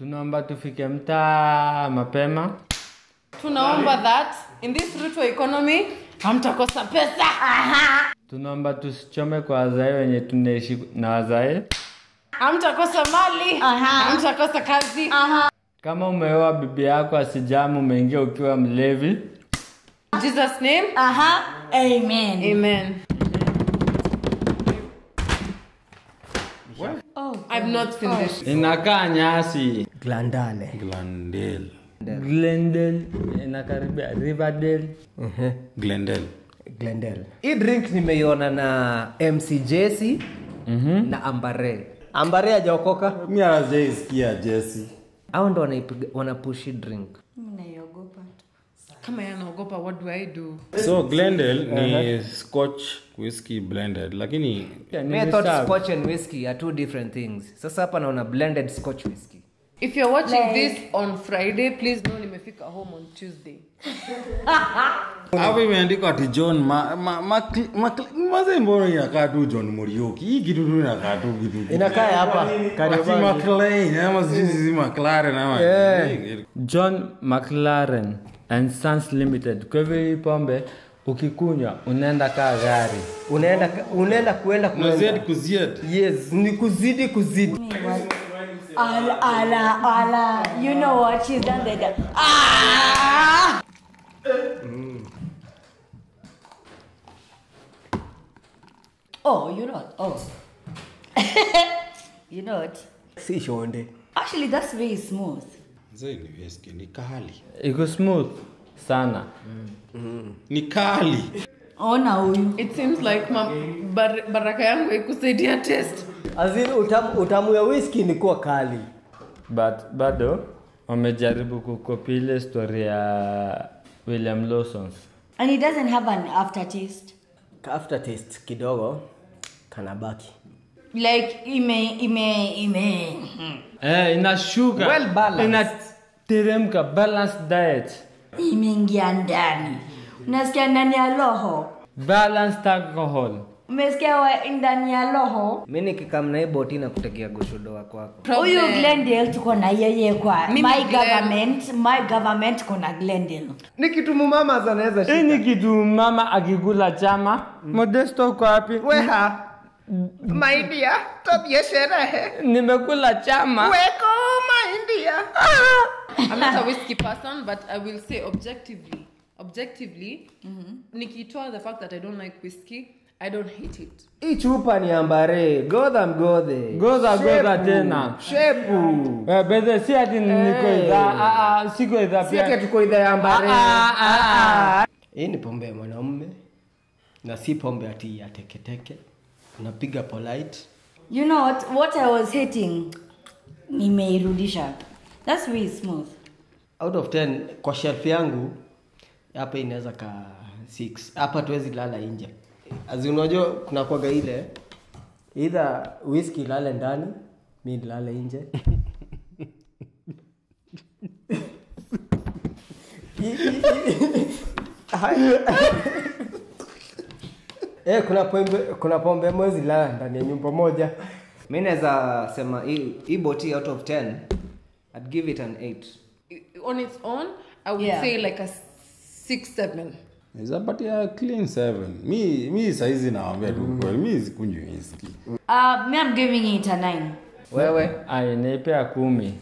tunaomba tufike mtaa mapema tunaomba that in this Ruto economy hamtakosa pesa tunaomba tusichome kwa wazae wenye tunaishi na wazae hamtakosa mali hamtakosa kazi kama umeoa bibi yako asijamu umeingia ukiwa mlevi In jesus name Aha. Amen. amen Oh. i've not seen this inakaa nyasi glandale Glendale. glendale inakaribia riverdale Glendale. glendale hii drink nimeiona na mc jesi na ambare ambare ajaokoka Mi hajaisikia Jesse. au ndo wanaipiga- wanapushi drink Naiogopa. kama yanaogopa what do i do So Glendale ni Scotch whiskey blended lakini Yeah, Me, I thought nimeserve. scotch and whiskey are two different things sasa hapa naona blended scotch whiskey if you're watching Like- this on friday please know nimefika home on tuesday hapo imeandikwa ati John ma, ma, ma, ma, maze mbona inakaa tu John Muriuki. Hii kitu tu inakaa tu kitu. inakaa hapa Ati Kariobangi. McLean ama sijui sisi McLaren ama. Yeah. john mclaren and sons limited kwa hivyo hii pombe ukikunywa unaenda kaa gari unaenda unaenda kuenda Na kuenda Z kuziet. yes ni kuzidi kuzidi Ala, ala, ala. You know what? She's done that. Ah! Oh, you know what? Oh. you know what? si shonde Actually, that's very smooth. Zee ni whiskey ni kali. iko smooth sana Ni kali. Ona huyu. it seems like ma- bar- baraka yangu ikusaidia test azini utamu, utamu ya whisky ni kuwa kali but bado wamejaribu kukopi ile story ya william lawsons And it doesn't have an aftertaste. after taste kidogo kanabaki Like, ime, ime, ime. hmm. eh, inashuka Well balanced. inateremka balanced diet Imeingia ndani. Unasikia ndani ya roho. balanced alcohol Umesikia wa- ndani ya roho. mi nikikamna hii boti na kutekea goshodoa kwako huyu Problem. glendale tuko na yeye kwa Mimi my Glen- government my government kuna glendale ni kitu mumama zanaweza hii ni kitu mama akikula chama modesto uko wapi weha maidia tobie sherehe nimekula chama weko maindia I'm not a whiskey person, but I will say objectively, objectively, nikitoa the fact that I don't like whiskey, I don't hate it. hii chupa ni ambare godha mgodhe Godha, godha Shepu, tena. shepu Eh, bedhe si ati niko idhaa ah, ah, siko idhaa si ati pia tuko idha ya ambare Ah, ah, ah, ah. hii ni pombe ya mwanamume na si pombe ati ya teketeke unapiga polite you know what, what i was hating nimeirudisha that's really smooth out of 10 kwa shelf yangu hapa inaweza ka 6 hapa tuwezi lala nje azi unajua kuna kwaga ile either whisky lale ndani mi nilale nje Eh, kuna pombe kuna pombe mwezi lala ndani ya nyumba moja mi naweza sema hii hii boti out of 10 I'd give it an 8 I- On its own, I would Yeah. say like a six, seven. Nizapatia clean seven. Mi mi saizi nawaambia tu kweli mi sikunywi whisky. uh, me i'm giving it a 9 wewe Ai, naipea kumi